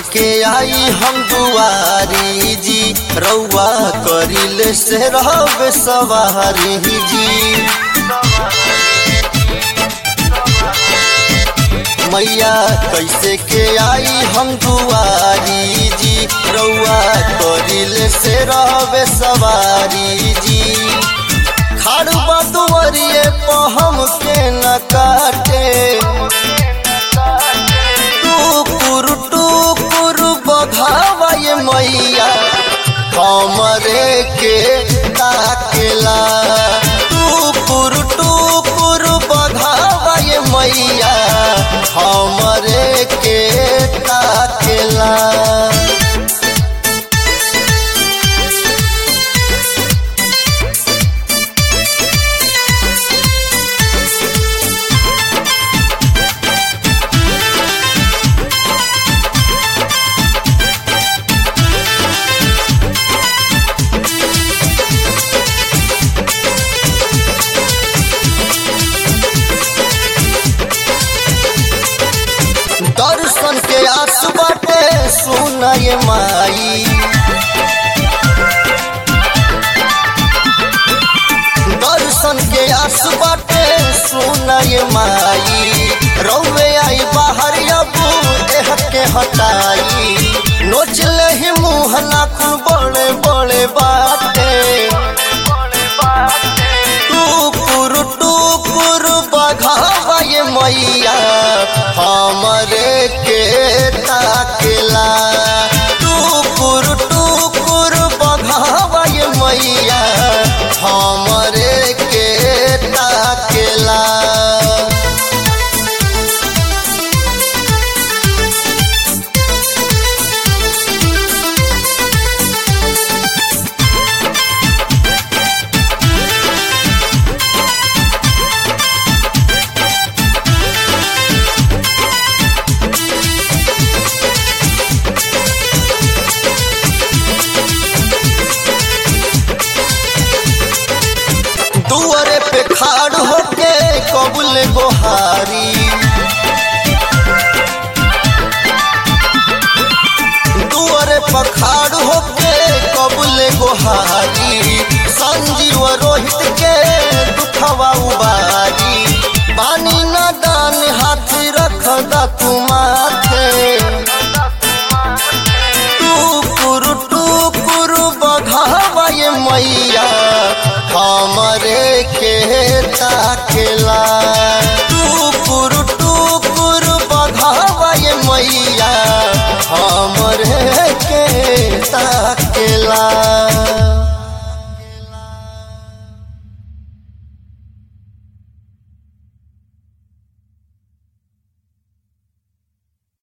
के आई हम दुआरी जी रउआ करिल से रहब सवारी जी मैया कैसे के आई हम दुआरी जी रउआ करिल से रहब सवारी जी खाड़बा दुआरिए पहम के न काटे टुकुर टुकुर बघावा ये मैया हमरे के ताकेला टुकुर टुकुर बघावा ये मैया हमरे के ताकेला दर्शन के आस बाटे सुना ये माई दर्शन के आस बाटे सुना ये माई रौवे आई बाहर अबू एह के हटाई नोचले ही मुँह नाखून बड़े बड़े बाटे टुकुर टुकुर बघावा ये मैया हमरे के ताकेला टुकुर टुकुर बघावा ये मैया हमरे के ताकेला दुआरे पे खाड़ होके कबुल गोहारी